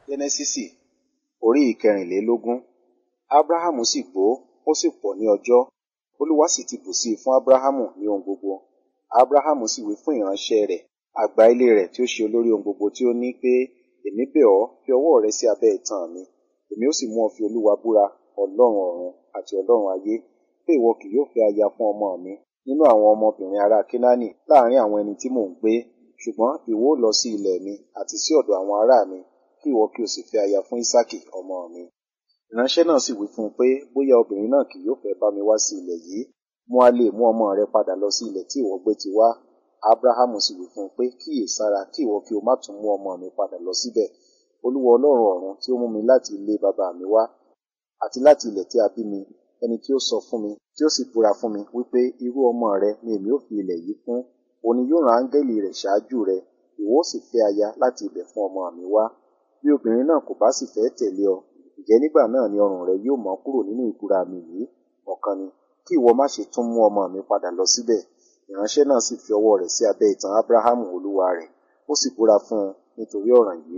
Jẹ́nẹ́sísì orí ìkẹrìnlélógún. Ábráhámù sì gbó, ó sì pọ̀ ní ọjọ́. Olúwa sì ti bù sí i fún Ábráhámù ní ohun gbogbo. Ábráhámù sì wí fún ìránṣẹ́ rẹ̀, àgbà ilé rẹ̀ tí ó ṣe olórí ohun gbogbo tí ó ní pé, Èmi bẹ̀ ọ́, fi ọwọ́ rẹ sí abẹ́ itan mi. Èmi ó sì mú ọ fi Olúwa búra, Ọlọ́run ọ̀run àti Ọlọ́run ayé, pé ìwọ kì yóò fẹ́ aya fún ọmọ mi nínú àwọn ọmọbìnrin ará Kénáánì láàrín àwọn ẹni tí mò ń gbé, ṣùgbọ́n ìwọ ó lọ sí ilẹ̀ mi àti sí ọ̀dọ̀ àwọn ará mi, kí ìwọ kí o sì fẹ́ aya fún Ísákì ọmọ mi. Ìránṣẹ́ náà sì wí fún un pé, bóyá obìnrin náà kì yóò fẹ́ bá mi wá sí ilẹ̀ yìí, mo a lè mú ọmọ rẹ padà lọ sí ilẹ̀ tí ìwọ gbé ti wá. Ábráhámù sì wí fún un pé, kíyèsára kí ìwọ kí o má tún mú ọmọ mi padà lọ síbẹ̀. Olúwa Ọlọ́run ọ̀run tí ó mú mi láti ilé baba mi wá, àti láti ilẹ̀ tí a bí mi, ẹni tí ó sọ fún mi, tí ó sì búra fún mi, wípé irú ọmọ rẹ ni èmi ó fi ilẹ̀ yìí fún, òun ni yóò rán áńgẹ́lì rẹ̀ ṣáájú rẹ, ìwọ ó sì fẹ́ aya láti ibẹ̀ fún ọmọ mi wá. Bí obìnrin náà kò bá sì fẹ́ tẹ̀lé ọ, ǹjẹ́ nígbà náà ni ọrùn rẹ yóò mọ́ kúrò nínú ìbúra mi yìí. Ọ̀kan ni, kí ìwọ má ṣe tún mú ọmọ mi padà lọ síbẹ̀. Ìránṣẹ́ náà sì fi ọwọ́ rẹ̀ sí abẹ́ itan Ábráhámù olúwa rẹ̀, ó sì búra fún un nítorí ọ̀ràn yìí.